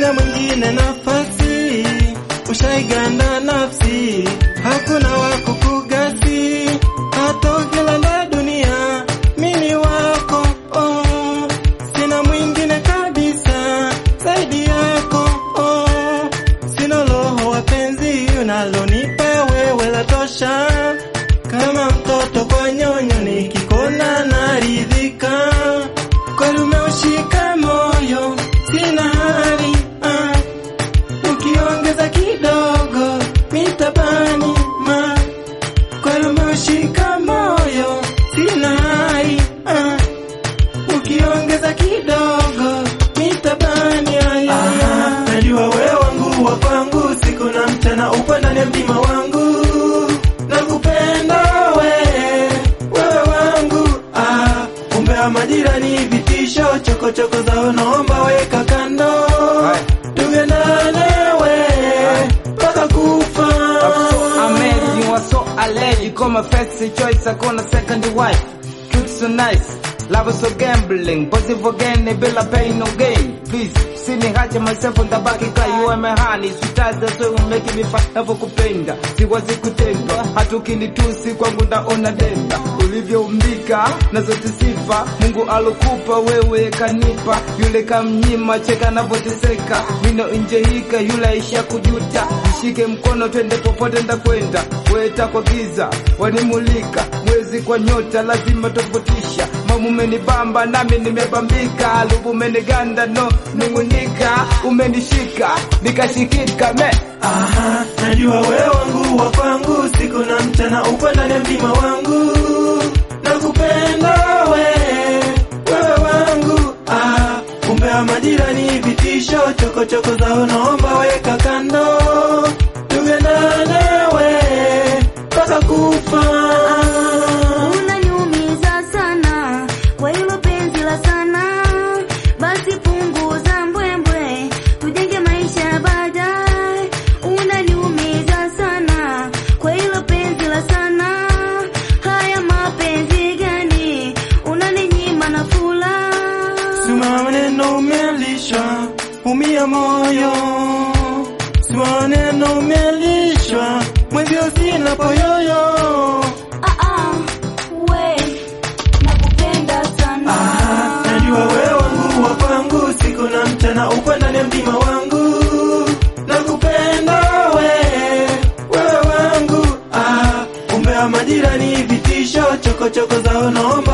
mpatia mwingine nafasi, ushaiganda nafsi, hakuna wa kukugasi, hata ukilanda dunia, mimi wako oh, sina mwingine kabisa zaidi yako oh, sina roho wapenzi, unalonipa wewe la tosha, kama mtoto kwa nyonyo, nikikona naridhika, kweli umeushika moyo, sina hali ah, ukiongeza kidogo mitabani ma kweli umeushika moyo, sina hali ah, ukiongeza kidogo mitabani aya. Najua wewe wangu wa kwangu, siku na mchana upo ndani ya mtima wangu, nakupenda we wewe wangu ah, umbea majirani vitisho, chokochoko zao naomba weka kando, tugendane we mpaka kufa. Amazing, you are so allergic. Call my first choice, I call a second wife. Truth so nice, love is so gambling. Positive again, bila pain no gain. Please, see me hacha myself on the back, cry you are my honey. Sweet as the soul, make me fight kupenda. Siwazi kutendwa, hata ukinitusi kwangu ndaona denda. Ulivyoumbika na zote sifa, Mungu alokupa wewe kanipa. Yule kamnyima, cheka navyoteseka. Mino nje hika, yule aisha kujuta. Nishike mkono twende popote ndakwenda. Weta kwa giza, wanimulika. Mwezi kwa nyota, lazima tofautisha. Mamu umenibamba nami nimebambika. Lubu umeniganda no ning'unika. Umenishika nikashikika me Aha, najua wewe wangu wa kwangu, siku na mchana upo ndani ya mtima wangu, nakupenda we wewe wangu. Ah, umbea majirani vitisho, chokochoko zao naomba weka kando, tugendane we mpaka kufa. Unaniumiza sana kwa hilo penzi la sana, basi punguza mbwembwe, tujenge maisha ya baadaye. Unaniumiza sana kwa hilo penzi la sana, haya mapenzi gani unaninyima na fula Suma maneno umelishwa, umia moyo. Suma maneno umelishwa, mwenzio sina poyoyo. Ah, ah, we nakupenda sana Ah, najua wewe wangu wa kwangu, siku na mchana upo ndani ya mtima wangu, nakupenda we wewe wangu. Ah, umbea majirani vitisho, chokochoko zao naomba